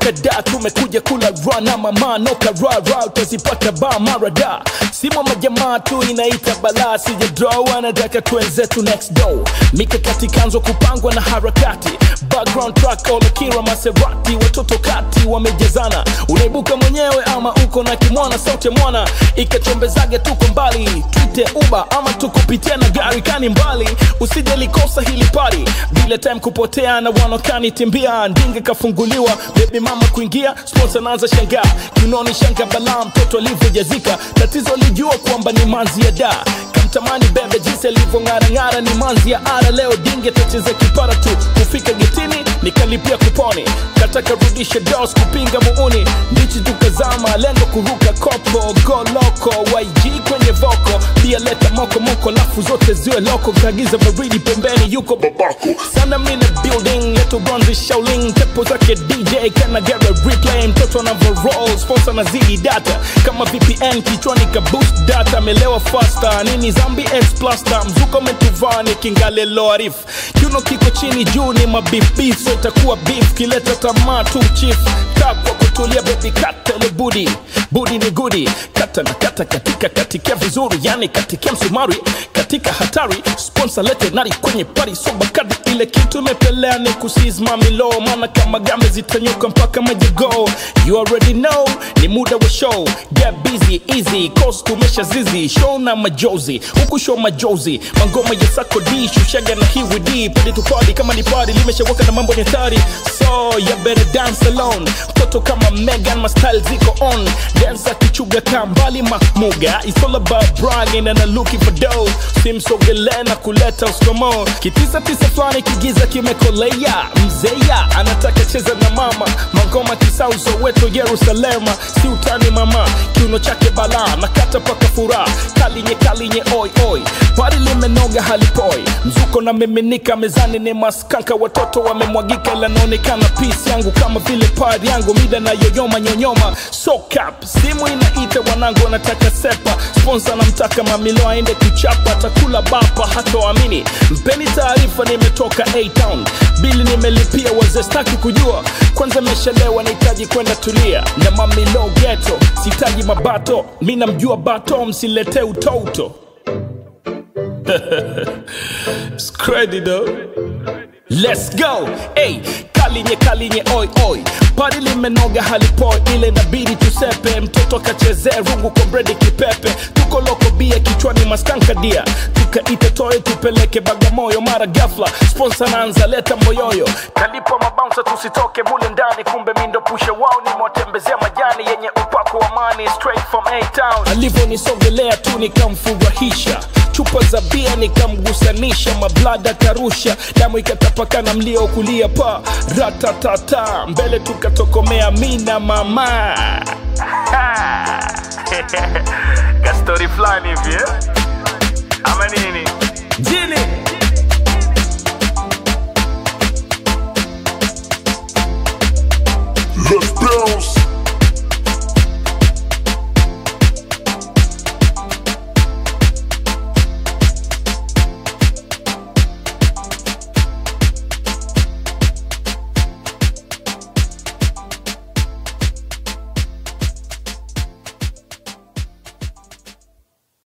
tumetoka da tumekuja kula ra na mama noka ra ra utazipata ba marada simo majamaa tu inaita balaa sijadraw anataka twenzetu next door mikakati kanzo kupangwa na harakati background track olakira maserati watoto kati wamejazana unaibuka mwenyewe ama uko na kimwana sauti ya mwana ikachombezage tuko mbali twite uba ama tukupitia na gari kani mbali usije likosa hili pari bila time kupotea na wanokani timbia ndinge kafunguliwa bebi mama kuingia sponsor naanza shangaa kinoni shanga balaa mtoto alivyojazika tatizo lijua kwamba ni manzi ya da kamtamani bebe jinsi alivyong'arang'ara ni manzi ya ara leo dinge tacheza kipara tu kufika getini nikalipia kuponi kataka rudisha dos kupinga muuni ndichi tukazama lengo kuruka kopo goloko yg kwenye voko pia leta moko moko lafu zote ziwe loko kagiza baridi pembeni yuko babako sana mina building leto bronzi shauling tepo zake dj kana gera replay mtoto anavo roll sponsor na zidi data kama vpn kichwani ka boost data amelewa faster nini zambi x plaster mzuko metuvani kingale loarif kiuno kiko chini juu ni mabibi so itakuwa beef kileta tamaa tu chief kaa kwa kutulia baby kata ile budi budi ni gudi kata na kata katika katikia vizuri yani katikia msumari katika hatari sponsor lete nari kwenye pari so bakadi ile kitu imepelea ni kusizmamilo maana kama gambe zitanyuka mpaka majigo you already know ni muda wa show get busy easy cost tumesha zizi show na majozi huku show majozi mangoma ya sako d shushaga na hiwid padi tupadi kama ni padi limeshawaka na mambo ni hatari so you better dance alone mtoto kama megan my style ziko on dance akichuga kambali mamuga it's all about bragging and I'm looking for dough simsogelee na kuleta uskomo kitisa tisa fulani kigiza kimekolea mzeya anataka cheza na mama mangoma kisauzo wetu yerusalema si utani mama kiuno chake balaa nakata paka furaha kalinye kalinye oi oi pari limenoga halipoi mzuko na miminika mezani ni maskanka watoto wamemwagika ila naonekana pisi yangu kama vile pari yangu mida na yoyoma nyonyoma so cap simu inaita wanangu wanataka sepa sponsor namtaka mamilo aende kuchapa atakula bapa hatoamini mpeni taarifa nimetoka a-town bili nimelipia wazee staki kujua kwanza meshalewa nahitaji kwenda tulia na mamilo geto sitaji mabato mi namjua bato msiletee utoto It's crazy though. Let's go. Hey, kalinye kalinye oi oi. Pari limenoga halipoi ile inabidi tusepe. Mtoto akachezee rungu kwa bredi kipepe. Tuko loko bia kichwani maskanka dia. Tukaite toe tupeleke Bagamoyo mara ghafla. Sponsor naanza leta moyoyo. Kalipo mabouncer tusitoke mule ndani kumbe mindo pusha wao ni mwatembezea majani yenye upako wa mani straight from A-town. Alivyonisogelea tu nikamfurahisha chupa za bia nikamgusanisha mablada karusha damu ikatapakana mlio kulia pa ratatata mbele tukatokomea mina mama kastori fulani hivi eh? ama nini jini